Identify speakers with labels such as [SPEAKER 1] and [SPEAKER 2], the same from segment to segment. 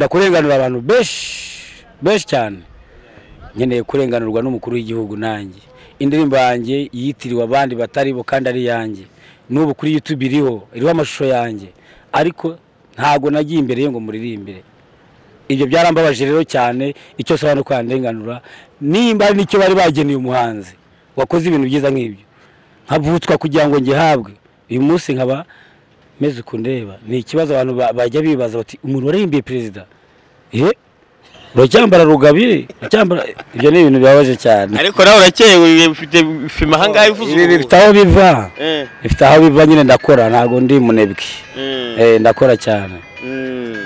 [SPEAKER 1] ndakurenganura abantu benshi benshi cyane nkeneye kurenganurwa n'umukuru w'igihugu nanjye indirimbo yanjye yitiriwe abandi batari bo kandi ari iyanjye n'ubu kuri yutube iriho iriho amashusho yanjye ariko ntabwo nagiye imbere ye ngo muririmbire ibyo byarambabaje rero cyane icyo sobanura uko yandenganura nimba ari nicyo bari bageneye umuhanzi wakoze ibintu byiza nk'ibyo nkavutswa kugira ngo ngihabwe uyu munsi nkaba meze uku ndeba ni ikibazo abantu ba- bajya bibaza bati umuntu warihimbiye perezida ye uracyambara rugabire uracyambara ibyo ni ibintu bibabaje cyane
[SPEAKER 2] ariko nawe urakewe bifite fima ahangaha ivuze
[SPEAKER 1] Ibi
[SPEAKER 2] ubu.
[SPEAKER 1] bifite aho biva
[SPEAKER 2] Eh,
[SPEAKER 1] bifite aho biva nyine ndakora ntabwo ndi munebwe
[SPEAKER 2] eh,
[SPEAKER 1] Eh, ndakora cyane
[SPEAKER 2] mm.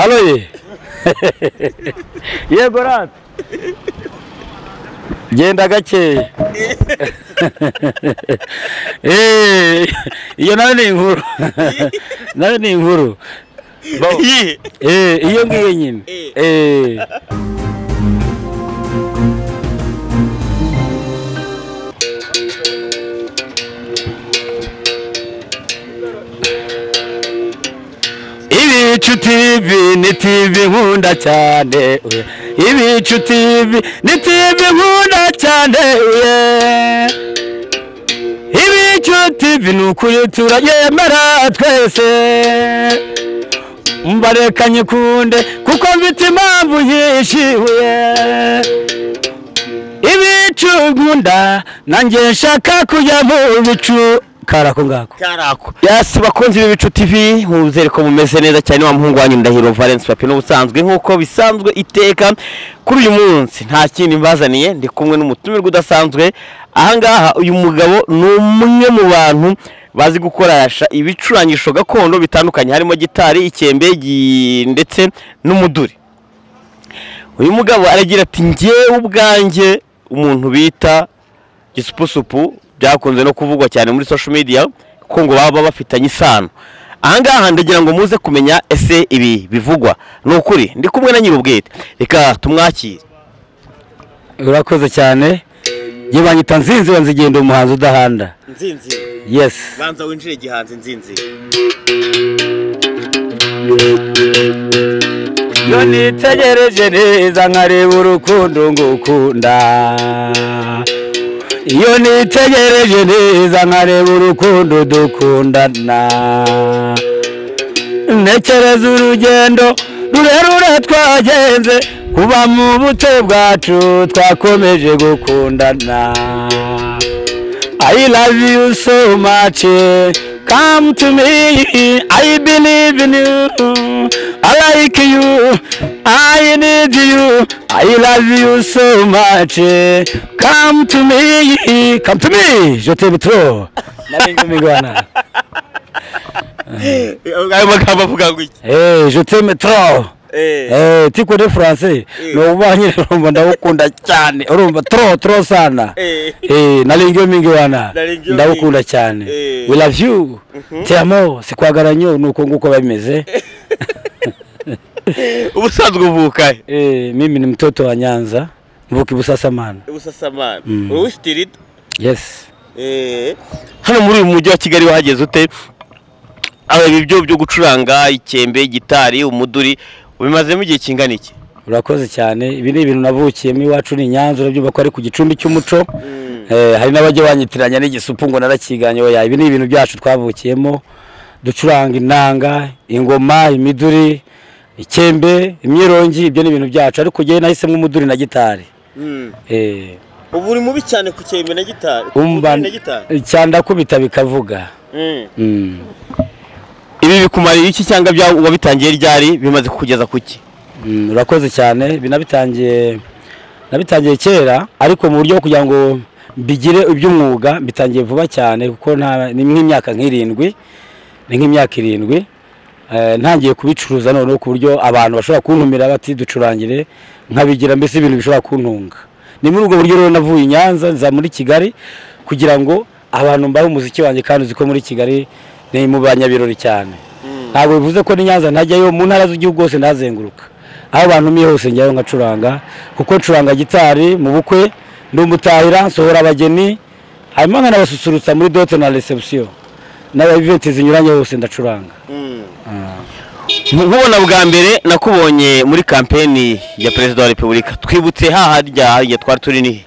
[SPEAKER 1] alo ye yego rata genda gakeya Eh, iyo nawe ni inkuru nawe ni inkuru Bo-
[SPEAKER 2] Iyi.
[SPEAKER 1] Eh, iyo ngiyo nyine Eh. ibicu tv ni tv nkunda cyane oya. ibicu tv ni tv nkunda cyane oya. ibicu tv ni ukuri turayemera twese mbareka nyikunde kuko mfite impamvu yishyuye ibicu nkunda nanjye nshaka kujya mu bicu karako ngako
[SPEAKER 2] karako yasi bakunzi b'ibicu tv nkuze ko mumeze neza cyane wa muhungu wanyu ndahiro valence papi n'ubusanzwe nk'uko bisanzwe iteka kuri uyu munsi nta kindi mbazaniye ndi kumwe n'umutumirwa udasanzwe ahangaha uyu mugabo ni umwe mu bantu bazi gukoresha ibicurangisho gakondo bitandukanye harimo gitari ikembe gi- ndetse n'umuduri uyu mugabo aragira ati ngewe ubwanjye umuntu bita gisupusupu byakunze no kuvugwa cyane muri social media ko ngo baba bafitanye isano ahangaha ndagira ngo muze kumenya ese ibi bivugwa ni ukuri ndi kumwe na nyir'ubwite reka tumwakire
[SPEAKER 1] urakoze cyane yewe banyita nzinzi banzigenda umuhanzi udahanda
[SPEAKER 2] nzinzi
[SPEAKER 1] yesi
[SPEAKER 2] banza winjire gihanzi nzinzi
[SPEAKER 1] iyo nitegereje neza nkareba urukundo ngukunda iyo nitegereje neza nkareba urukundo dukundana ntekereza urugendo rurerure twagenze kuba mu buto bwacu twakomeje gukundana I love you so much. Come to me. I believe in you. I like you. I need you. I love you so much. Come to me. Come to me. Je t'aime trop. Nabinga migwana.
[SPEAKER 2] ayo magambo avuga ngo iki
[SPEAKER 1] Eh, je t'aime trop. Eh, tiko de français. No ubanye urumva ndagukunda cyane. Urumva trop trop sana. Eh, nalingiyo mingi wana
[SPEAKER 2] Nalingiyo
[SPEAKER 1] ndagukunda cyane
[SPEAKER 2] Eh.
[SPEAKER 1] we love you te amo sikwagara nyo nuko nguko babimeze
[SPEAKER 2] ubusanzwe uvuka
[SPEAKER 1] eh, mimi ni mtoto wa Nyanza mvuki Busasamana
[SPEAKER 2] ubusasamana
[SPEAKER 1] Mm.
[SPEAKER 2] wowe ufite irida
[SPEAKER 1] yes
[SPEAKER 2] hano muri uyu mujyi wa kigali wahageze ute aba ibyo byo gucuranga ikembe gitari umuduri ubimazemo igihe kingana iki
[SPEAKER 1] urakoze cyane ibi ni ibintu navukiyemo iwacu ni i Nyanza urabyumva ko ari ku gicumbi cy'umuco eh, hari n'abajya banyitiranya n'igisupu ngo narakiganye oya ibi ni ibintu byacu twavukiyemo ducuranga inanga ingoma imiduri ikembe imyirongi ibyo ni ibintu byacu ariko njyewe nahisemo umuduri na gitari eh,
[SPEAKER 2] ubu uri mubi cyane ku cyembe na gitari ku
[SPEAKER 1] umva
[SPEAKER 2] muduri na gitari
[SPEAKER 1] cyandakubita bikavuga Mm.
[SPEAKER 2] ibi bikumarira iki cyangwa bya wabitangiye ryari bimaze kukugeza ku ki
[SPEAKER 1] Mm, urakoze cyane ibi nabitangiye nabitangiye kera ariko mu buryo bwo kugira ngo bigire iby'umwuga bitangiye vuba cyane kuko nta- ni nk'imyaka nk'irindwi ni nk'imyaka irindwi Eh, ntangiye kubicuruza noneho ku buryo abantu bashobora kuntumira bati ducurangire nkabigira mbese ibintu bishobora kuntunga ni muri ubwo buryo rero navuye i Nyanza nza muri Kigali kugira ngo abantu mbahe umuziki wanjye kandi uzi ko muri Kigali ni mu banyabirori cyane ntabwo bivuze ko ni Nyanza ntajyayo mu ntara z'igihugu hose ndazenguruka aho abantu miye hose njyayo nkacuranga kuko ncuranga gitari mu bukwe ndi umutahira nsohora abageni hanyuma nkanabasusurutsa muri dote na resebusiyo n'aba iventi zinyuranye hose ndacuranga
[SPEAKER 2] nkubona bwa mbere nakubonye muri kampeni ya perezida wa repubulika twibutse haharya harya twari turi nihe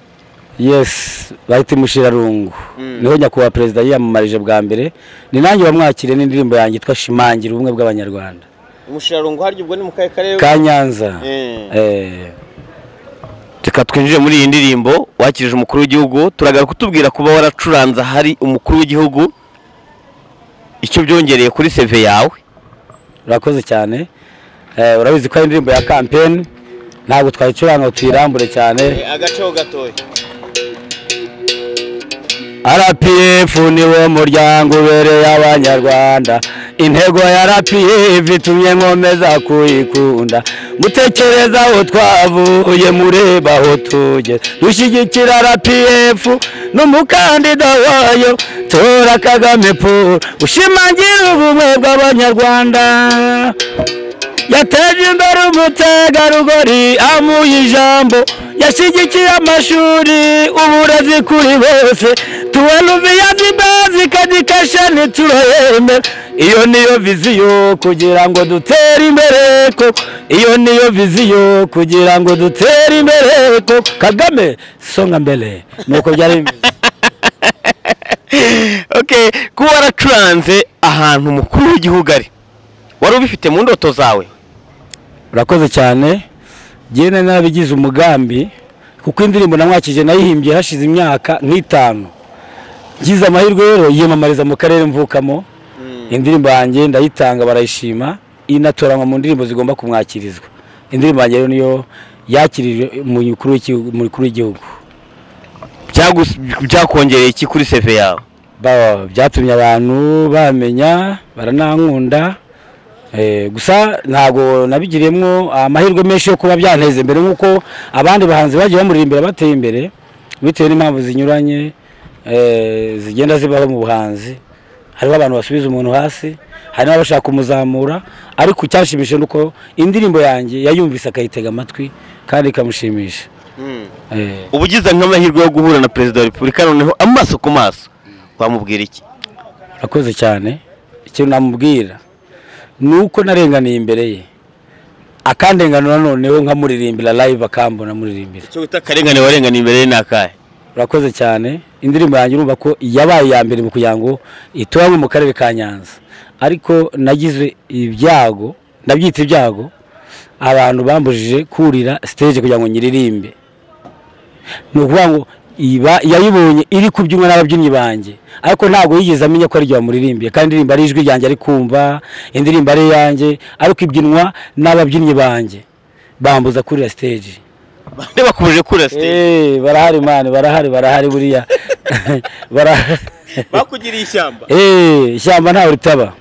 [SPEAKER 1] yesi bahita imushirarungu
[SPEAKER 2] Mm.
[SPEAKER 1] niho nyakubahwa perezida yiyamamarije bwa mbere ni nanjye wamwakiriye n'indirimbo yanjye yitwa shimangira ubumwe bw'abanyarwanda
[SPEAKER 2] umushirarungu harya ubwo ni mu kahe karere
[SPEAKER 1] ka nyanza
[SPEAKER 2] Mm.
[SPEAKER 1] Eh,
[SPEAKER 2] reka twinjire muri iyi ndirimbo wakirije umukuru w'igihugu turagaruka kutubwira kuba waracuranze hari umukuru w'igihugu icyo byongereye kuri seve yawe
[SPEAKER 1] urakoze cyane Eh, urabizi ko ari indirimbo ya kampeni ntabwo twayicuranga ngo tuyirambure cyane
[SPEAKER 2] agaceho gatoya
[SPEAKER 1] RPF niwo muryango ubereye abanyarwanda intego ya RPF itumye nkomeza kuyikunda mutekereza aho twavuye mureba aho tugeze dushyigikira RPF n'umukandida wayo tora Kagame Paul ushimangira ubumwe bw'abanyarwanda yateje imbere umutegarugori amuha ijambo yashyigikiye amashuri uburezi kuri bose tuweluviyazi bazi kadikasha ntiturayemera iyo niyo viziyo kugira ngo dutere imbere ko iyo niyo viziyo kugira ngo dutere imbere ko kagame songa mbere nuko byari bimeze
[SPEAKER 2] okay kuba waracuranze ahantu umukuru w'igihugu ari wari ubifite mu ndoto zawe
[SPEAKER 1] urakoze cyane njyewe nari narabigize umugambi kuko indirimbo namwakije nayihimbye hashize imyaka nk'itanu ngize amahirwe rero yiyamamariza mu karere mvukamo indirimbo yanjye ndayitanga barayishima inatoranywa mu ndirimbo zigomba kumwakirizwa indirimbo yanjye rero niyo yakirije umukuru w'igihugu- umukuru w'igihugu
[SPEAKER 2] Byagus- byakongereye iki kuri seve yawe
[SPEAKER 1] Ba- byatumye abantu bamenya baranankunda Eh, gusa ntabwo nabigiriyemo amahirwe menshi yo kuba byanteza imbere nk'uko abandi bahanzi bagiye bamuririmbira bateye imbere bitewe n'impamvu zinyuranye eh, zigenda zibaho mu buhanzi hariho abantu basubiza umuntu hasi hari n'abashaka kumuzamura ariko icyashimishije ni uko indirimbo yanjye yayumvise akayitega amatwi kandi ikamushimisha Eh,
[SPEAKER 2] uba ugize nk'amahirwe yo guhura na perezida wa repubulika noneho amaso ku maso wamubwira iki
[SPEAKER 1] akoze cyane ikintu namubwira ni uko narenganiye imbere ye akandenganura noneho nkamuririmbira live akambona muririmbira
[SPEAKER 2] icyo wita akarengane warenganiye imbere ye ni akahe
[SPEAKER 1] urakoze cyane indirimbo yanjye urumva ko yabaye iya mbere mu kugira ngo ituranwe mu karere ka nyanza ariko nagize ibyago ndabyita ibyago abantu bambujije kurira stage kugira ngo nyiririmbe ni ukuvuga ngo iba yayibonye iri kubyinwa n'ababyinnyi banjye ariko ntabwo yigeze amenya ko ari jye wamuririmbiye kandi indirimbo ari ijwi ryanjye ari kumva indirimbo ari iyanjye ariko ibyinwa n'ababyinnyi banjye bambuza kurira stage
[SPEAKER 2] bande bakubuje kura sitade
[SPEAKER 1] Eh, barahari mani barahari barahari buriya barahari
[SPEAKER 2] bakugiriye ishyamba
[SPEAKER 1] Eh, ishyamba ntawe ritaba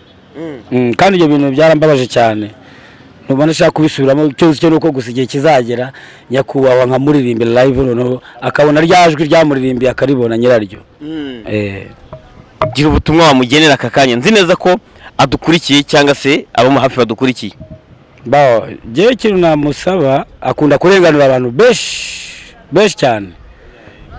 [SPEAKER 1] Mm, kandi ibyo bintu byarambabaje cyane ntubona nshaka kubisubiramo icyo nzi cyo ni uko gusa igihe kizagera nyakubahwa nkamuririmbira live noneho akabona rya jwi ryamuririmbiye akaribona nyiraryo Eh,
[SPEAKER 2] gira ubutumwa wamugenera aka kanya nzi neza ko adukurikiye cyangwa se abamu hafi badukurikiye
[SPEAKER 1] bawo njyewe ikintu namusaba akunda kurenganura abantu benshi benshi cyane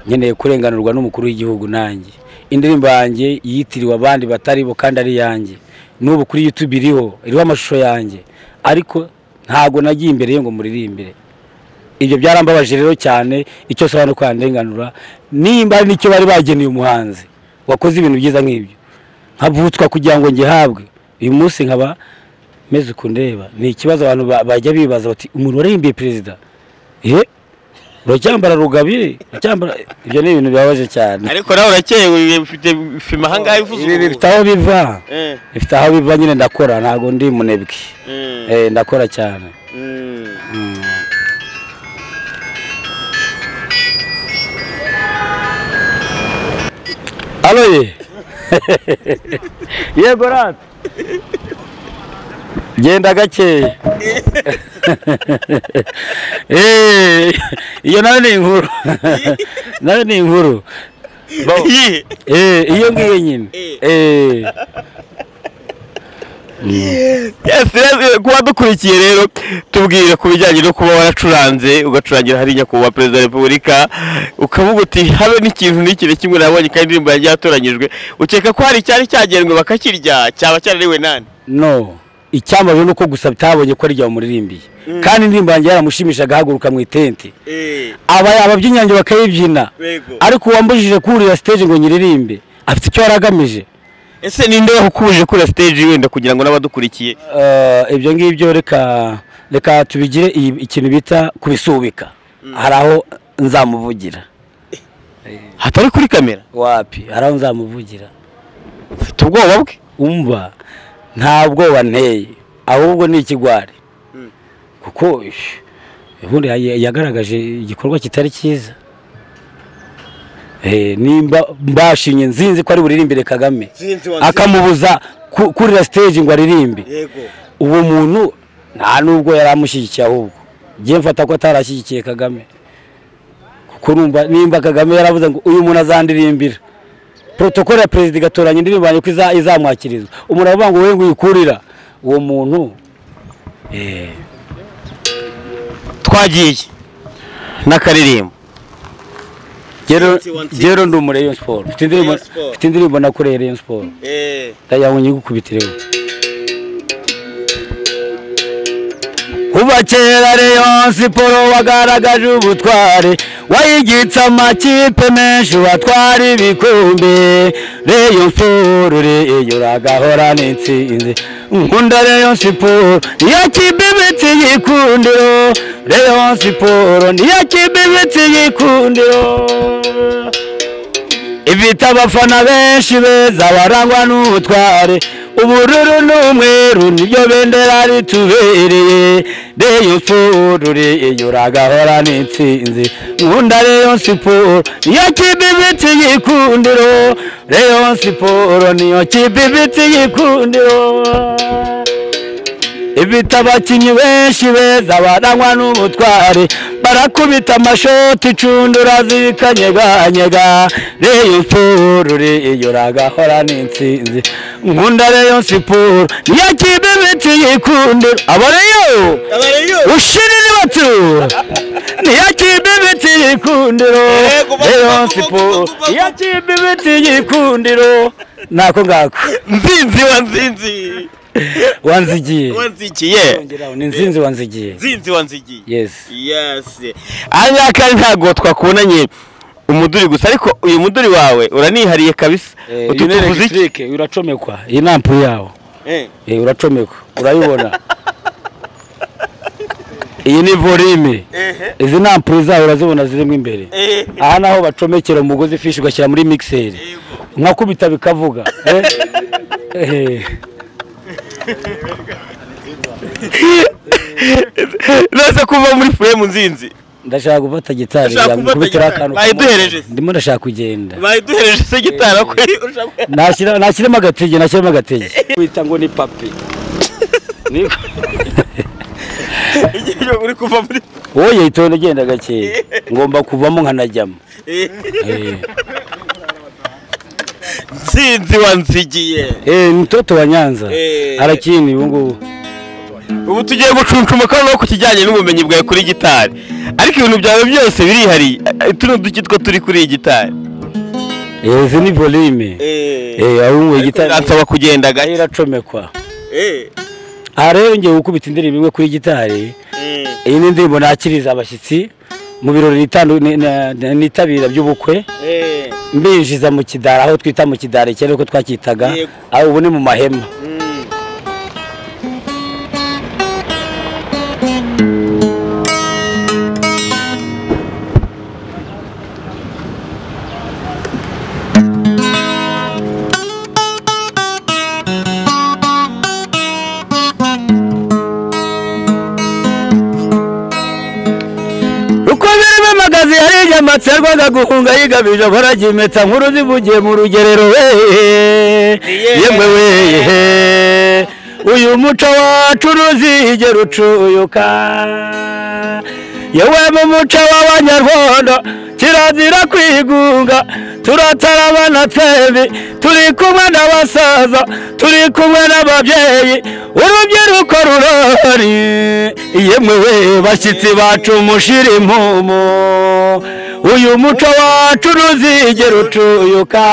[SPEAKER 1] nkeneye kurenganurwa n'umukuru w'igihugu nanjye indirimbo yanjye yitiriwe abandi batari bo kandi ari iyanjye n'ubu kuri youtube iriho iriho amashusho yanjye ariko ntabwo nagiye imbere ye ngo muririmbire ibyo byarambabaje rero cyane icyo saba ni uko yandenganura nimba ari nicyo bari bageneye umuhanzi wakoze ibintu byiza nk'ibyo nkavutswa kugira ngo ngihabwe uyu munsi nkaba meze uku ndeba ni ikibazo abantu ba- bajya bibaza bati umuntu warihimbiye perezida ye uracyambara rugabire uracyambara ibyo ni ibintu bibabaje cyane
[SPEAKER 2] ariko nawe urakeye ufite fima ahangaha ivuze
[SPEAKER 1] ibi bifite aho biva bifite aho biva nyine ndakora ntabwo ndi munebwe Eh, ndakora cyane alo ye yego rata genda gakeya Eh, iyo nayo ni inkuru nayo ni inkuru Bo- Eh, iyo ngiyo nyine Eh.
[SPEAKER 2] Yes, yes, kuba dukurikiye rero tubwire ku bijyanye no kuba waracuranze ugacurangira hari nyakubahwa perezida wa repubulika ukavuga uti habe n'ikintu n'ikire kimwe nabonye kandi indirimbo yanjye yatoranyijwe ukeka ko hari icyari cyagenwe bakakirya cyaba cyarariwe nani
[SPEAKER 1] no icyambaje ni uko gusa bitabonye ko ari jya wamuririmbiye kandi indirimbo yanjye yaramushimishaga ahaguruka mu itente aba ababyinnyi yanjye bakayibyina
[SPEAKER 2] Yego.
[SPEAKER 1] ariko uwambujije kurira stage ngo nyiririmbe afite icyo yari agamije
[SPEAKER 2] ese ninde wakukubuje kuri stage wenda kugira ngo n'abadukurikiye
[SPEAKER 1] Eh, ibyo ngibyo reka reka tubigire iyi- ikintu bita kubisubika hari aho nzamuvugira
[SPEAKER 2] hatari kuri kamera
[SPEAKER 1] wapi hari aho nzamuvugira
[SPEAKER 2] ufite ubwoba bwe
[SPEAKER 1] umva nta bwoba nteye ahubwo ni ikigwari kuko ish, ubundi ya- yagaragaje igikorwa kitari cyiza Eh, nimba mbashinye nzinzi ko ari buririmbire kagame akamubuza ku- kurira stage ngo aririmbe uwo muntu nta nubwo yari amushyigikiye ahubwo ngiye mfata ko atarashyigikiye kagame kuko numva nimba kagame yaravuze ngo uyu muntu azandirimbira protokole ya perezida igatoranya indirimbo yanjye ko iza- izamwakirizwa umuntu aravuga ngo wowe ngo uyikurira uwo muntu eh,
[SPEAKER 2] twagiye n'akaririmbo
[SPEAKER 1] jero-
[SPEAKER 2] Twenty one
[SPEAKER 1] jero ndi umu Rayon Sport mfite indirimbo
[SPEAKER 2] Rayon Sport.
[SPEAKER 1] mfite indirimbo nakoreye Rayon Sport ndayabonye igukubitireho kuva kera Rayon Siporo wagaragaje ubutware wayigitse amakipe menshi watwara ibikombe Rayon Siporo Rayon uragahorana intsinzi nkunda Rayon Siporo niyo kipe ibitse igikundiro Rayon Siporo niyo kipe ibitse igikundiro ifite abafana benshi beza barangwa n'ubutware ubururu n'umweru nibyo bendera ritubereye reyo siporo reyo uragahora n'intsinzi nkunda reyo siporo niyo kipe ibitse igikundiro reyo siporo niyo kipe ibitse igikundiro ifite abakinnyi benshi beza barangwa n'ubutware barakubita amashoti icundura zikanyeganyega reyo siporo reyo uragahora n'intsinzi nkunda reyo siporo niyo kipe ibiti yikundira aba reyo ushirire batura niyo kipe ibiti yikundiro
[SPEAKER 2] Yego, batura,
[SPEAKER 1] reyo
[SPEAKER 2] batura,
[SPEAKER 1] siporo
[SPEAKER 2] batura, batura.
[SPEAKER 1] niyo kipe ibiti yikundiro nako ngako
[SPEAKER 2] nzinzi wa nzinzi
[SPEAKER 1] wanzigiye
[SPEAKER 2] wanzikiye
[SPEAKER 1] Ongeraho, ni nzinzi wanzigiye
[SPEAKER 2] nzinzi wanzigiye
[SPEAKER 1] yesi
[SPEAKER 2] yesi aha ngaha kandi ntabwo twakubonanye umuduri gusa ariko uyu muduri wawe uranihariye kabisa utu tuvuze iki
[SPEAKER 1] electric uracomekwa iyi nampu yawo
[SPEAKER 2] Eh,
[SPEAKER 1] Eh, uracomekwa urayibona iyi ni volume
[SPEAKER 2] ehe,
[SPEAKER 1] izi nampu zawe urazibona zirimo imbere
[SPEAKER 2] eh.
[SPEAKER 1] aha naho bacomekera umugozi ifishi ugashyira muri mixeri nkakubita bikavuga eh? Eh,
[SPEAKER 2] nose kuva muri furemu nzinzi
[SPEAKER 1] ndashaka gufata gitari
[SPEAKER 2] Ndashaka gufata
[SPEAKER 1] yakubitiraho
[SPEAKER 2] gitari.
[SPEAKER 1] akantu
[SPEAKER 2] Bayiduhereje se.
[SPEAKER 1] ndimo ndashaka kugenda
[SPEAKER 2] bayiduhereje se gitara kweri urashaka
[SPEAKER 1] Nashyira- nashyiremo agatege nashyiremo agatege wita ngo ni papi
[SPEAKER 2] igihe uri kuva muri
[SPEAKER 1] wowe yitonda ugenda gakeya ngomba kuvamo nkanajyamo Eh.
[SPEAKER 2] nzinzi wanzigiye
[SPEAKER 1] Eh, ni mtoto wa Nyanza
[SPEAKER 2] Eh.
[SPEAKER 1] arakini ubu ngubu
[SPEAKER 2] ubu tugiye gucuncuma kano ku kijyanye n'ubumenyi bwawe kuri gitari ariko ibintu byawe byose birihariye Eh, tuno duki two turi kuri iyi gitari
[SPEAKER 1] Eh, izi ni volume eh ahubwo gitari
[SPEAKER 2] biransaba kugenda
[SPEAKER 1] Aho
[SPEAKER 2] gake
[SPEAKER 1] iracomekwa aha rero ngiye gukubita indirimbo imwe kuri gitari iyi ni indirimbo nakiriza abashyitsi mu birori nitandu- ni- na- na- nitabira by'ubukwe mbinjiza mu kidara aho twita mu kidara kera uko twacyitaga
[SPEAKER 2] Yego.
[SPEAKER 1] aho ubu ni mu mahema uko birimo amagazi yari inyamatsi yarwaga guhunga yigabije ahora agimetsa nkuru zivugiye mu rugerero weee yemwe weyehe uyu muco wacu ntuzigera ucuyuka yewe mu muco w'abanyarwanda kirazira kwigunga turatarabana twembi turi kumwe n'abasaza turi kumwe n'ababyeyi urubyiruko rurori yemwe we bashyitsi bacu mushira impumu uyu muco wacu ntuzigera ucuyuka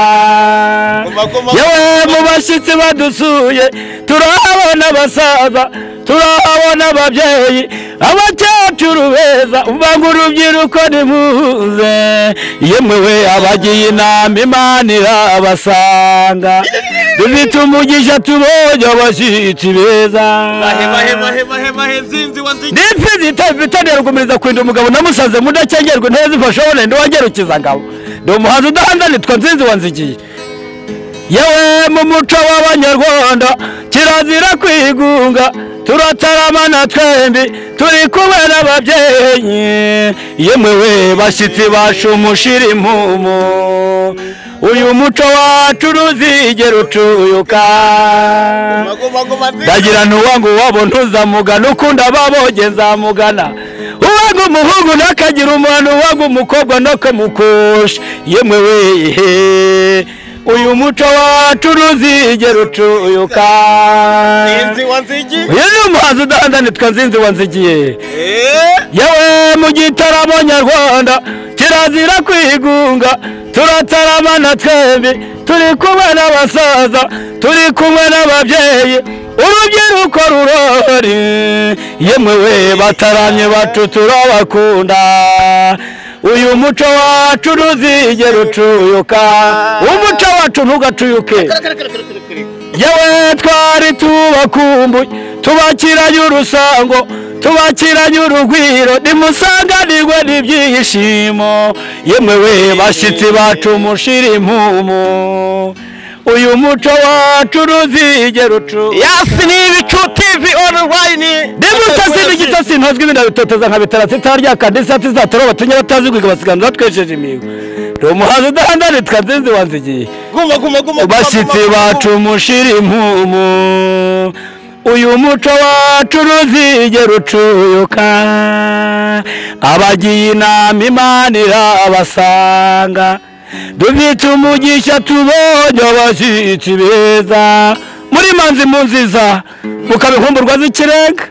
[SPEAKER 1] yewe mu bashyitsi badusuye turahabona abasaza turahabona ababyeyi abakecuru beza ubangu urubyiruko nimuze yemwe we abagiye inama imana irabasanga dufite umugisha tubonye abashyitsi beza n'imfizi itavitaniye rugumiriza kurinda umugabo namusaze mudakengerwa intebe zifashobone ntiwagerukiza ngabo ndi umuhanzi udahandanitwa nzinzi wanzigiye yewe mu muco w'abanyarwanda kirazira kwigunga turataramana twembi turi kumwe n'ababyeyi yemwe we bashyitsi bacu mushira impumu uyu muco wacu ntuzigera ucuyuka ndagira ntuwange uwabo ntuzamugana ukunda ababoge nzamugana uwanga umuhungu ntakagira umwana uwanga umukobwa ntakamukusha yemwe we he. uyu muco wacu ntuzigera ucuyuka uyu ni umuhanzi udahandanitwa nzinzi wanzigiye yewe mu gitaramo nyarwanda kirazira kwigunga turataramana twembi turi kumwe n'abasaza turi kumwe n'ababyeyi urubyiruko rurori yemwe we bataramye bacu turabakunda uyu muco wacu ntuzigera ucuyuka umuco wacu ntugacuyuke yewe twari tubakumbuye tubakiranye urusango tubakiranye urugwiro nimusanganirwe n'ibyishimo yemwe we bashyitsi bacu mushira impumu uyu muco wacu ntuzigera ucuyuka
[SPEAKER 2] yasi ni ibicu tivi onurayini
[SPEAKER 1] niba utasina igitotsi ntozwi ibintu bitoteza nka betera zitaba ryaka ndetse atizatoroba batumye batazi kwiga basiganira batwesheje imihigo ni umuhanzi udahandaritwa nzinzi wanzigiye
[SPEAKER 3] guma guma guma
[SPEAKER 1] bashyitsi bacu mushira impumu uyu muco wacu ntuzigera ucuyuka abagiye inama imana irabasanga dufite umugisha tubonye abashyitsi beza muri manzi mu nziza mukabihumburwa z'ikirenga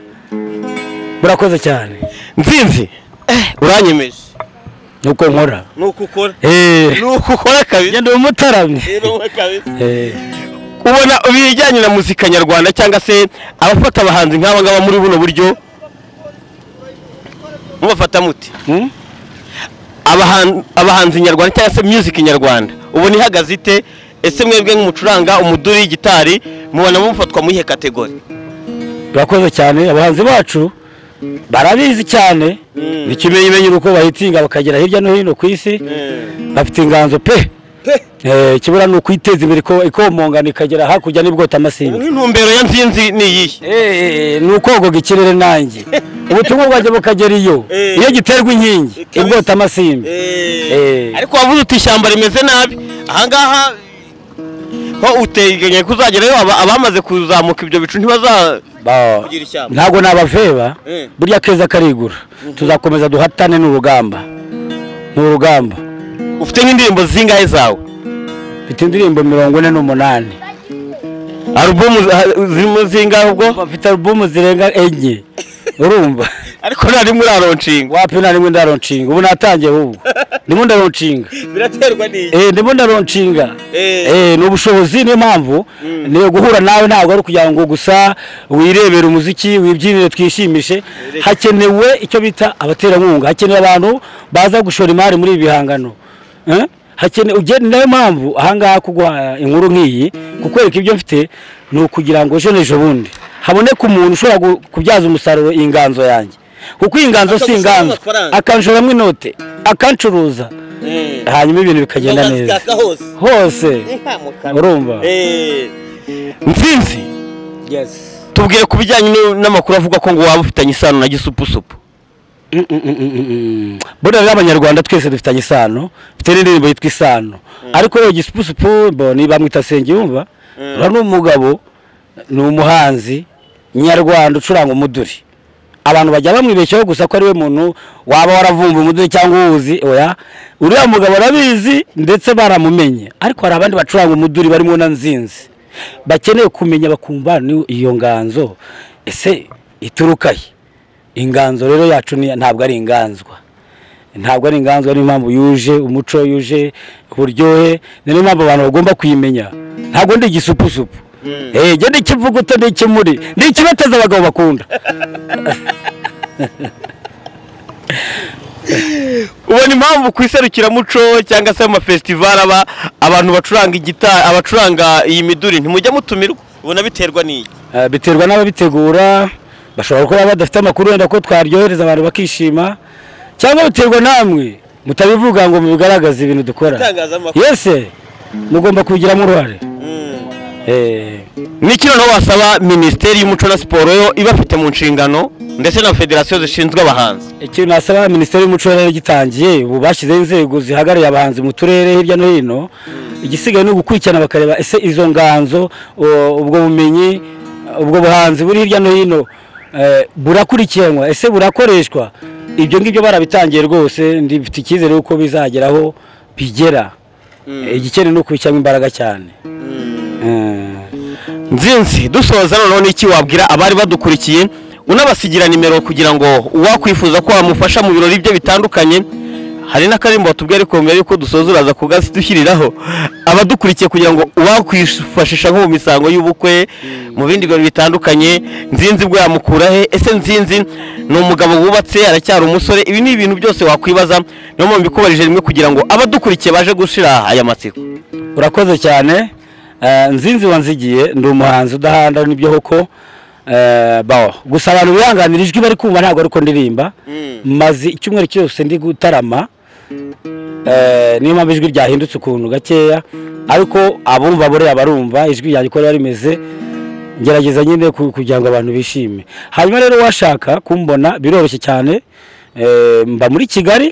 [SPEAKER 1] murakoze cyane
[SPEAKER 2] nzinzi uranyemeje
[SPEAKER 1] nuko nkora
[SPEAKER 3] nuko ukora
[SPEAKER 1] eee
[SPEAKER 2] nuko ukora kabiri
[SPEAKER 1] ngenda umutaramye
[SPEAKER 3] rero we kabisa
[SPEAKER 1] eee
[SPEAKER 2] ubona ibijyanye na muzika nyarwanda cyangwa se abafata abahanzi nk'aba ngaba muri buno buryo mubafata muti
[SPEAKER 1] Hmm?
[SPEAKER 2] Abahan- abahanzi nyarwanda cyangwa se music nyarwanda ubona ihagaze ite ese mwebwe nk'umucuranga umuduri gitari mubona mufatwa mu iyihe kategori
[SPEAKER 1] turakoze cyane abahanzi bacu barabizi cyane ni ikimenyimenyi uko bahitinga bakagera hirya no hino ku isi bafite inganzo pe Eh, ikibura ni ukwiteza imbere ko ikomongana ikagera hakurya n'ibwota amasimbi
[SPEAKER 2] intumbero ya nzinzi ni iyihe
[SPEAKER 1] Eh, ni ukogoga ikirere nanjye ubutumwa bwanjye bukagera iyo
[SPEAKER 3] Eh.
[SPEAKER 1] iyo giterwa inkingi
[SPEAKER 3] Ikabisa.
[SPEAKER 1] ibwota amasimbi Eh,
[SPEAKER 2] ariko wavuze uti ishyamba rimeze nabi ahangaha ho uteganya kuzagerayo aba- abamaze kuzamuka ibyo bicu ntibaza
[SPEAKER 1] ba-
[SPEAKER 3] kugira ishyamba
[SPEAKER 1] ntabwo nabaveba
[SPEAKER 3] Eh.
[SPEAKER 1] burya keza karigura tuzakomeza duhatane n'urugamba ni urugamba
[SPEAKER 2] ufite nk'indirimbo zingahe zawe
[SPEAKER 1] mfite indirimbo mirongo ine n'umunani
[SPEAKER 2] alubumu za- zirimo zingahe ubwo
[SPEAKER 1] mfite alubumu zirenga enye urumva
[SPEAKER 2] ariko nta rimwe uraronshinga
[SPEAKER 1] wapi nta rimwe ndaronshinga ubu natangiye ahubwo ndimo ndaronshinga
[SPEAKER 3] biraterwa n'iki
[SPEAKER 1] Eh, ndimo ndaronshinga
[SPEAKER 3] Eh.
[SPEAKER 1] Eh, ni ubushobozi niyo mpamvu ni guhura nawe ntabwo ari ukugira ngo gusa wirebere umuziki wibyinire twishimishe hakenewe icyo bita abaterankunga hakenewe abantu baza gushora imari muri ibi bihangano Eh? Hakene- ugende- niyo mpamvu ahangaha kuguha inkuru nk'iyi kukwereka ibyo mfite ni ukugira ngo ejo n'ejo bundi haboneke umuntu ushobora gu- kubyaza umusaruro iyi nganzo yanjye kuko iyi nganzo si
[SPEAKER 3] Akagushoramo
[SPEAKER 1] inganzo
[SPEAKER 3] amafaranga.
[SPEAKER 1] akanshoramo inote akancuruza hanyuma ibintu bikagenda neza
[SPEAKER 3] Akazitaka hose
[SPEAKER 1] hose
[SPEAKER 3] inka mu kanwa
[SPEAKER 1] urumva
[SPEAKER 3] Eh.
[SPEAKER 2] nzinzi tubwire ku bijyanye n- n'amakuru avuga ko ngo waba ufitanye isano na gisupusupu
[SPEAKER 1] Mm, mm, mm, mm, mm. burya rero abanyarwanda twese dufitanye isano dufite n'indirimbo yitwa isano ariko yewe gisupusupu bo ni bamwita sengiyumva uriya ni umugabo ni umuhanzi nyarwanda ucuranga umuduri abantu bajya bamwibeshyaho gusa ko ari we muntu waba waravumbuye umuduri cyangwa uwuzi oya uriya mugabo arabizi ndetse baramumenye ariko hari abandi bacuranga umuduri barimo na nzinzi bakeneye kumenya bakumva ni iyo nganzo ese ituruka he inganzo rero yacu ni- ntabwo ari inganzwa ntabwo ari inganzwa niyo mpamvu yuje umuco yuje uburyohe niyo mpamvu abantu bagomba kuyimenya ntabwo ndi igisupusupu Eh, jya n'ikivuguto n'ikimuri ni ikibeteza abagabo bakunda
[SPEAKER 2] ubona impamvu ku iserukiramuco cyangwa se mu mafesitivali aba abantu bacuranga igita abacuranga iyi miduri ntimujya mutumirwa
[SPEAKER 3] ubona biterwa n'iki
[SPEAKER 1] Eh, biterwa n'ababitegura bashobora kuba badafite amakuru wenda ko twaryohereza abantu bakishima cyangwa biterwa namwe mutabivuga ngo mubigaragaze ibintu dukora
[SPEAKER 3] itangazamakuru
[SPEAKER 1] yese mugomba kubigiramo uruhare
[SPEAKER 3] Mm.
[SPEAKER 1] Eh,
[SPEAKER 2] ni iki noneho wasaba minisiteri y'umuco na siporo yo ibafite mu nshingano ndetse na federasiyo zishinzwe abahanzi
[SPEAKER 1] ikintu nasaba minisiteri y'umuco rero gitangiye ubu bashyizeho inzego zihagarariye abahanzi mu turere hirya no hino igisigaye ni ugukurikirana bakareba ese izo nganzo o- ubwo bumenyi ubwo buhanzi buri hirya no hino eh, burakurikiranwa ese burakoreshwa ibyo ngibyo barabitangiye rwose ndifite icyizere yuko bizageraho bigera igikenewe ni ukubishyiramo imbaraga cyane Mm.
[SPEAKER 2] nzinzi dusoza noneho n'iki wabwira abari badukurikiye unabasigira nimero kugira ngo uwakwifuza ko wamufasha mu birori bye bitandukanye hari n'akarimbo batubwira ariko mbere yuko dusoza uraza kugashyiriraho abadukurikiye kugira ngo uwakwifashisha nko mu misango y'ubukwe mu bindi bintu bitandukanye nzinzi bwo yamukura he ese nzinzi ni umugabo wubatse aracyari umusore ibi ni ibintu byose wakwibaza niyo mpamvu mbikubarije rimwe kugira ngo abadukurikiye baje gushira aya matsiko
[SPEAKER 1] urakoze cyane Eh, nzinzi wanzigiye ndi umuhanzi udahanda nibyo koko Eh, bawa gusa abantu bihanganira ijwi bari kumva ntabwo ariko ndirimba maze icyumweru cyose ndi gutarama Eh, niyo mpamvu ijwi ryahindutse ukuntu gakeya ariko abumva buriya barumva ijwi ryanjye uko riba rimeze ngerageza nyine ku- kugira ngo abantu bishime hanyuma rero washaka kumbona biroroshye cyane Eh, mba muri kigali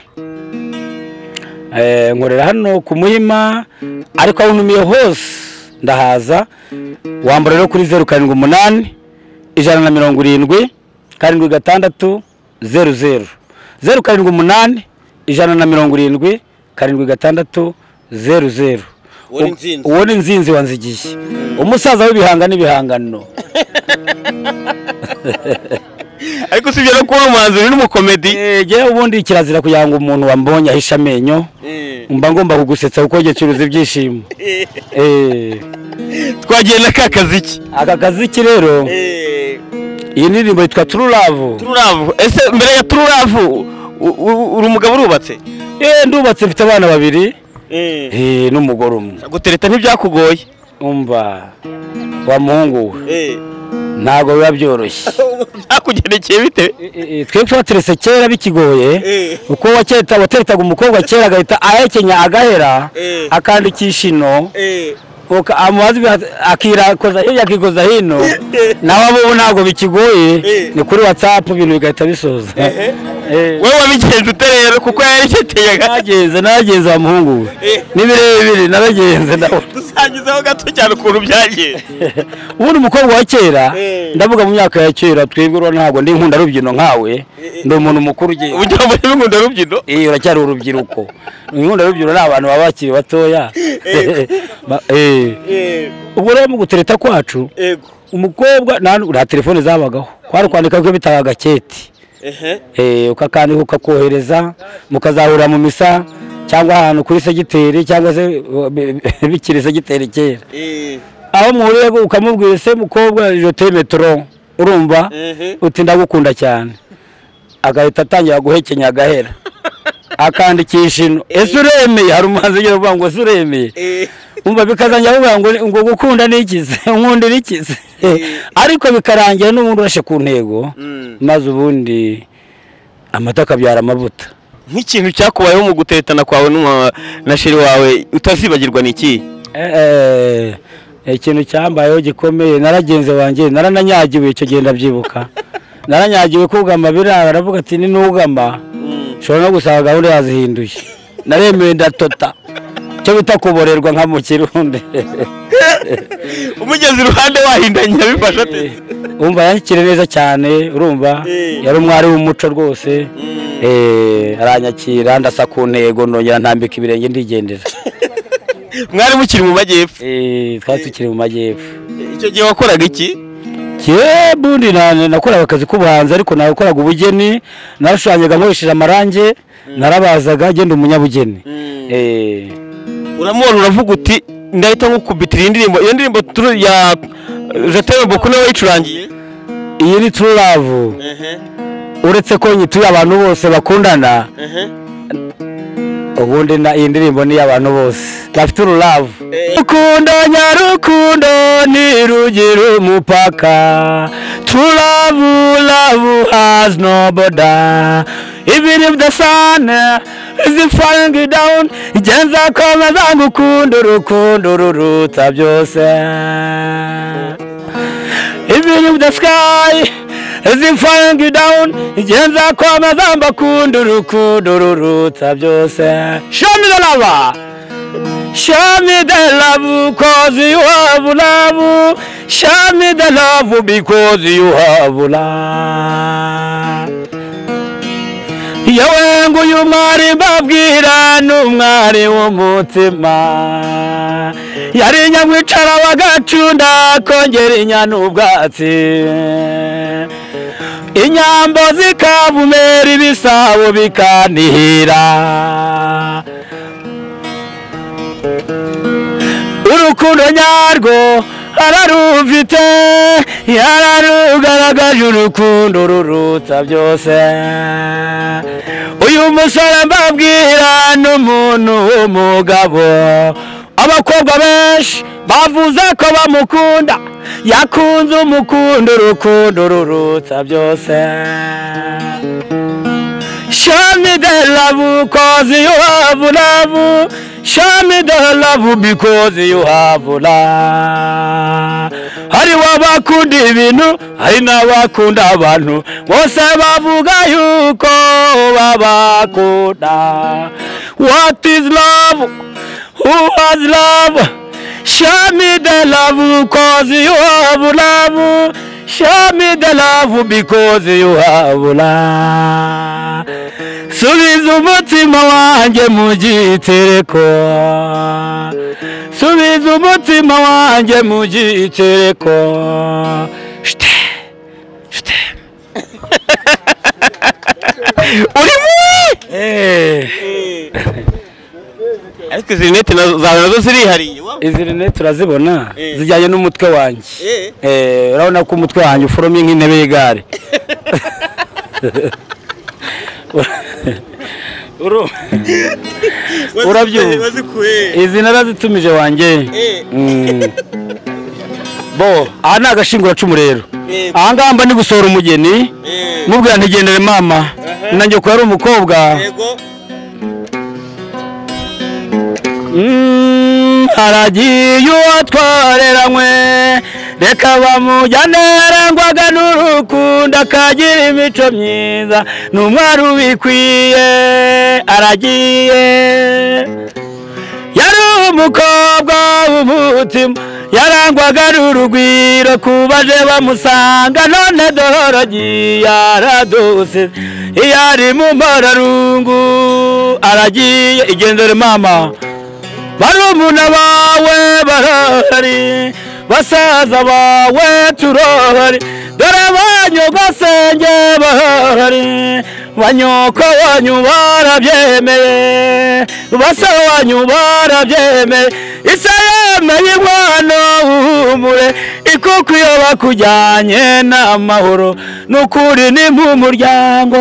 [SPEAKER 1] Eh, nkorera hano ku muhima ariko aho ntumiye hose ndahaza wambara rero kuri zeru karindwi umunani ijana na mirongo irindwi karindwi gatandatu zeru zeru zeru karindwi umunani ijana na mirongo irindwi karindwi gatandatu zeru zeru
[SPEAKER 3] Uwo ni Nzinzi.
[SPEAKER 1] uwo ni nzinzi wanzigiye umusaza w'ibihanga n'ibihangano
[SPEAKER 2] ariko usibye no kubona umuhanzi uri n'umukomedi
[SPEAKER 1] Eh, jyewe ubundi kirazira kugira ngo umuntu wambonye ahishe amenyo
[SPEAKER 3] Mm.
[SPEAKER 1] mba ngomba kugusetsa kuko jye curuza ibyishimo Eh,
[SPEAKER 2] twagiye na ka kaziki
[SPEAKER 1] aka kazi ki rero
[SPEAKER 3] Eh,
[SPEAKER 1] iyi ndirimbo yitwa tururavu
[SPEAKER 2] tururavu ese mbere ya tururavu u- u- uri umugabo urubatse
[SPEAKER 1] yewe ndubatse mfite abana babiri
[SPEAKER 3] eh,
[SPEAKER 1] eh, n'umugore umwe
[SPEAKER 2] gutereta ntibyakugoye
[SPEAKER 1] umva wa muhungu we
[SPEAKER 3] eh.
[SPEAKER 1] ntabwo biba byoroshye
[SPEAKER 2] byakugendekeye bitewe
[SPEAKER 1] Eh, eh, twebwe twateretse kera bikigoye
[SPEAKER 3] Eh,
[SPEAKER 1] uko wakereta wateretaga umukobwa kera agahita ahekenya agahera
[SPEAKER 3] Eh.
[SPEAKER 1] akandikisha ino
[SPEAKER 3] eh.
[SPEAKER 1] uka- amazi biha- akirakoza hirya akikoza hino nawe abo ubu ntabwo bikigoye
[SPEAKER 3] Eh.
[SPEAKER 1] ni kuri watsapu ibintu bigahita bisoza Eh.
[SPEAKER 2] wowe wabigenje ute rero kuko yareketeye
[SPEAKER 1] nagenze nagenze wa muhungu we
[SPEAKER 3] Eh.
[SPEAKER 1] ni birebire nabagenze nawe
[SPEAKER 2] dusangizeho gato cyane ukuntu byagenze
[SPEAKER 1] ubundi umukobwa wa kera
[SPEAKER 3] Eh.
[SPEAKER 1] ndavuga mu myaka ya kera twebwe urabona ntabwo ndi nkunda rubyino nkawe ndi umuntu mukuru ugiye
[SPEAKER 2] ugira ngo niba inkunda rubyino
[SPEAKER 1] iyo uracyari urubyiruko inkunda rubyino ni abantu baba bakiri batoya Ba- eh.
[SPEAKER 3] Eh,
[SPEAKER 1] ubwo rero mu gutereta kwacu
[SPEAKER 3] ego.
[SPEAKER 1] umukobwa nta nta telefone zabagaho kwari kwandika ko bitaba agaketi
[SPEAKER 3] Ehe.
[SPEAKER 1] Eh, ukakandika ukakohereza mukazahurira mu misa cyangwa ahantu kuri segiteri cyangwa se uh, bi- bi- bikiri segiteri kera
[SPEAKER 3] Eh,
[SPEAKER 1] aho muhuriye ukamubwira se mukobwa je t'aime trop urumva
[SPEAKER 3] ehe.
[SPEAKER 1] uti ndagukunda cyane agahita atangira guhekenya agahera akandikisha ino ese uremeye hari umuhanzi ugira uvuga ngo ese uremeye
[SPEAKER 3] Eh,
[SPEAKER 1] umva bikazangira avuga ngo ngo gukunda ni iki se nkunda ni iki se ariko bikarangira n'ubundi urashe ku ntego
[SPEAKER 3] Mm.
[SPEAKER 1] maze ubundi amata akabyara amavuta
[SPEAKER 2] nk'ikintu cyakubayeho mu guteretana kwawe n'umu- na sheri wawe utazibagirwa ni iki
[SPEAKER 1] Eh, eh, ikintu cyambayeho gikomeye naragenze wanjye narananyagiwe icyo gihe ndabyibuka naranyagiwe kugama biranga aravuga ati ni nugama
[SPEAKER 3] Mm.
[SPEAKER 1] ushobora no gusanga gahunda yazihinduye naremewe ndatota cyo bita kuborerwa nka mu kirundi
[SPEAKER 2] umugezi iruhande wahindanye bifasha ati
[SPEAKER 1] wumva yakire neza cyane urumva
[SPEAKER 3] Eh.
[SPEAKER 1] yari umwari w'umuco rwose
[SPEAKER 3] Mm.
[SPEAKER 1] Eh, aranyakira ndasa ku ntego nongera ntambika ibirenge ndigendera
[SPEAKER 2] mwari mukiri mu majyepfo
[SPEAKER 1] Eh, twari tukiri mu majyepfo
[SPEAKER 2] icyo gihe wakoraga iki
[SPEAKER 1] Ye, bundi na- nakoraga akazi k'ubuhanzi ariko nakoraga ubugeni narashushanyaga nkoresheje amarangi narabazaga genda umunyabugeni
[SPEAKER 3] Mm.
[SPEAKER 1] Eh,
[SPEAKER 2] uramubona uravuga uti ndahita nkukubitira iyi ndirimbo iyo ndirimbo turu- ya jetere buku niwe wayicurangiye
[SPEAKER 1] iyi ni true love
[SPEAKER 3] Ehe,
[SPEAKER 1] uretse ko nyituye abantu bose bakundana
[SPEAKER 3] ehe.
[SPEAKER 1] ubundi na iyi ndirimbo ni iy'abantu bose bafite ururavu
[SPEAKER 3] Eh.
[SPEAKER 1] rukundo nyarukundo ni rugira umupaka true love love has no border even if the sun is falling down njye nzakomeza ngukunda urukundo ruruta byose even if the sky is falling down njye nzakomeza mbakunda urukundo ruruta byose show me the lover Show me the love cause you have love. Show me the love because you have love. Yewe ngo uyu mwari mbabwira ni umwari w'umutima yari nyamwicara w'agacunda kongera inyana ubwatsi inyambo zikabumera ibisabo bikanihira urukundo nyarwo ararufite yararugaragaje urukundo ruruta byose uyu musore mbabwira n'umuntu w'umugabo abakobwa benshi bavuze ko bamukunda yakunze umukundo urukundo ruruta byose Show me the love cause you have love. Show me the love because you have love. Hari wabakunda ibintu, hari n'abakunda abantu. Bose bavuga yuko babakunda. What is love? Who has love? Show me the love cause you have love. Show me the love because you have love. Subiza umutima wanjye mu gitereko. Subiza umutima wanjye mu gitereko. Shite, shite.
[SPEAKER 2] urimo
[SPEAKER 1] Eh,
[SPEAKER 3] Eh,
[SPEAKER 2] ariko izi rinete nazo- zawe nazo zirihariye wa-
[SPEAKER 1] izi rinete turazibona
[SPEAKER 3] Eh.
[SPEAKER 1] zijyanye n'umutwe wanjye.
[SPEAKER 3] eh.
[SPEAKER 1] Eh, urabona ko umutwe wanjye uforomye nk'intebe y'igare Uru-
[SPEAKER 3] Wazi-
[SPEAKER 1] Urabyumva.
[SPEAKER 3] wazikuye.
[SPEAKER 1] izi narazitumije wanjye
[SPEAKER 3] Eh,
[SPEAKER 1] Mm. bo aha ni agashinguracumu rero
[SPEAKER 3] eh,
[SPEAKER 1] aha ngaha mba ni gusohora umugeni
[SPEAKER 3] eh.
[SPEAKER 1] mubwira ntigendere mama nanjye ko yari umukobwa
[SPEAKER 3] Yego.
[SPEAKER 1] Mm, haragiye uwo tworeranywe reka bamujyane arangwaga n'urukundo akagira imico myiza ni umwari ubikwiye aragiye yari umukobwa w'umutima yarangwaga n'urugwiro ku baje bamusanga none dororogi yaradose iyo ari mu mbararungu aragiye igendere mama barumuna bawe barahari basaza bawe turahari dore banyogosenge barahari banyoko wanyu barabyemeye basa wanyu barabyemeye isa yemeye umwana w'umure ikuko iyo bakujyanye n'amahoro ni ukuri ni mu muryango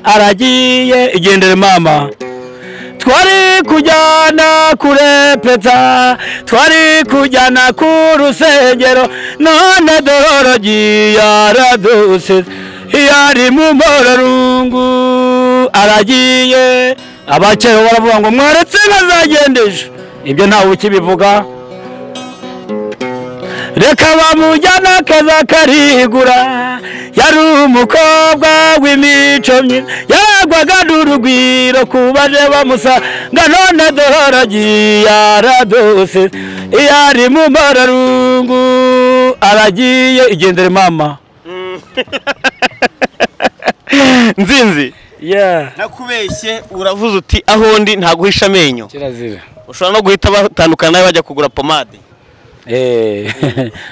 [SPEAKER 1] aragiye igendere mama twari kujyana kure peta twari kujyana ku rusengero none dororogi yaraduse yari mu mbororungu aragiye abakera baravuga ngo mwaretse bazagendeje ibyo ntawe ukibivuga reka bamujyana akaza karigura yari umukobwa w'imico myiza yari yagwaga n'urugwiro ku baje bamusanga none dohorogi yaradose iyo ari mu mararungu aragiye igendere mama
[SPEAKER 2] nzinzi
[SPEAKER 1] yeah
[SPEAKER 2] nakubeshye uravuze uti aho ndi ntaguhisha amenyo
[SPEAKER 1] kirazira
[SPEAKER 2] ushobora no guhita batandukana nawe bajya kugura pomade
[SPEAKER 1] eh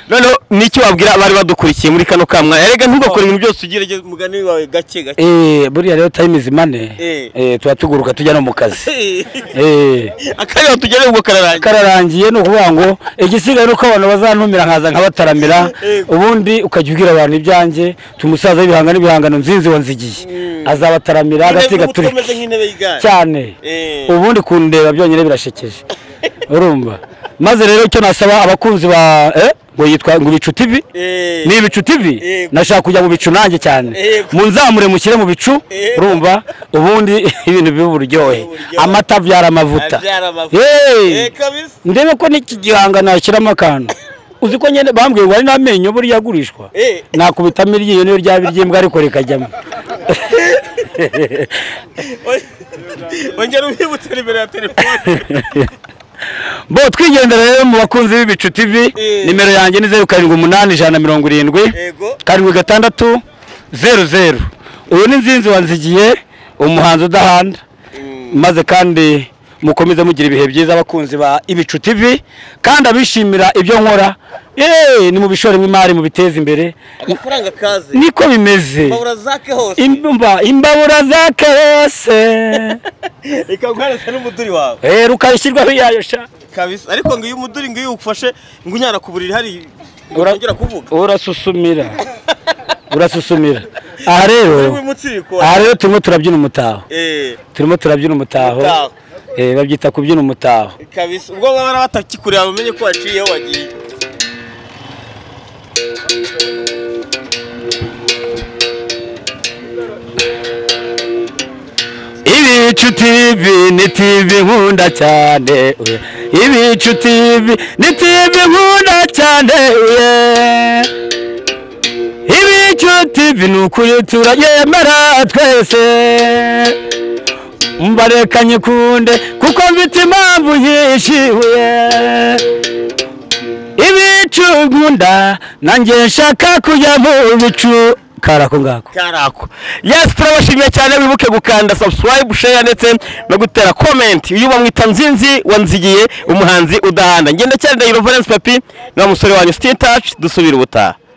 [SPEAKER 2] noneho n'icyo wabwira abari badukurikiye muri kano kamwa erega ntugakore ibintu byose ugire umugani wawe gake gake
[SPEAKER 1] eh buriya rero time is money
[SPEAKER 2] Eh.
[SPEAKER 1] eh tuba tuguruka tujya no mu kazi eh
[SPEAKER 2] akanya tugerewe ubwo kararangira
[SPEAKER 1] kararangiye ni ukuvuga ngo igisigaye ni uko abantu bazantumira nkaza nkabataramira ubundi ukajya ubwira abantu ibyanjye tumusaza w'ibihangano ibihangano nzinzi wanzigiye azabataramira agasiga turi
[SPEAKER 2] umeze nk'intebe y'igare
[SPEAKER 1] cyane
[SPEAKER 2] Eh.
[SPEAKER 1] ubundi kundeba byonyine birashekeje urumva maze rero icyo nasaba abakunzi ba eh, ngo yitwa ngo ibicu tv
[SPEAKER 2] Eh.
[SPEAKER 1] ni ibicu tv
[SPEAKER 2] Eh.
[SPEAKER 1] nashaka kujya mu bicu nanjye cyane
[SPEAKER 2] Eh.
[SPEAKER 1] munzamure mushyire mu bicu urumva ubundi ibintu bibe uburyohe
[SPEAKER 2] Uburyohe.
[SPEAKER 1] amata abyara amavuta
[SPEAKER 2] Abyara amavuta.
[SPEAKER 1] Hey!
[SPEAKER 2] Eh, kabisa.
[SPEAKER 1] ndebe ko n'iki gihangano yashyiramo akantu uzi ko nyine bambwiye ngo ari n'amenyo buriya agurishwa
[SPEAKER 2] Eh.
[SPEAKER 1] nakubitamo iryinyo niyo ryaba iry'imbwa ariko rikajyamo
[SPEAKER 2] ongera ubibutse nimero ya telefone
[SPEAKER 1] bo twigendera rero mu bakunzi b'ibicu tv
[SPEAKER 2] Eh.
[SPEAKER 1] nimero yanjye ni zeru karindwi umunani ijana na mirongo irindwi
[SPEAKER 2] Yego.
[SPEAKER 1] karindwi gatandatu zeru zeru uyu ni nzinzi wanzigiye umuhanzi udahanda maze kandi mukomeze mugira ibihe byiza abakunzi ba ibicu tv kandi abishimira ibyo nkora yeee ni mu bishoremo imari mu biteza imbere
[SPEAKER 2] amafaranga kaze
[SPEAKER 1] niko bimeze
[SPEAKER 2] babura zake hose
[SPEAKER 1] Imba- imbabura za kese
[SPEAKER 2] reka guhereza n'umuduri wawe
[SPEAKER 1] rero ukayishyirwaho iyayo sha
[SPEAKER 2] kabisa ariko ngo iyo umuduri ngo iyo ufashe ngo unyara ku buriri hari
[SPEAKER 1] Ura-
[SPEAKER 2] utongera kuvuga
[SPEAKER 1] urasusumira urasusumira aha rero
[SPEAKER 2] uri w'umutsiriko
[SPEAKER 1] aha rero turimo turabyina umutaho
[SPEAKER 2] eh
[SPEAKER 1] turimo turabyina umutaho
[SPEAKER 2] Umutaho.
[SPEAKER 1] Eh, babyita kubyina umutaho
[SPEAKER 2] kabisa ubwo baba batakikureba bamenye ko waciye aho wagiye
[SPEAKER 1] ibicu tv ni tv nkunda cyane uye. ibicu tv ni tv nkunda cyane uye. ibicu tv ni ukuri turayemera twese mbareka nyikunde kuko mfite impamvu yishyuye ibicu nkunda nanjye nshaka kujya mu bicu karako ngako
[SPEAKER 2] karako yes turabashimiye cyane wibuke gukanda subscribe share ndetse no gutera comment uyu bamwita nzinzi wanzigiye umuhanzi udahanda ngenda cyane ndahiro valence papi ni wa musore wanyu stay in touch dusubire ubutaha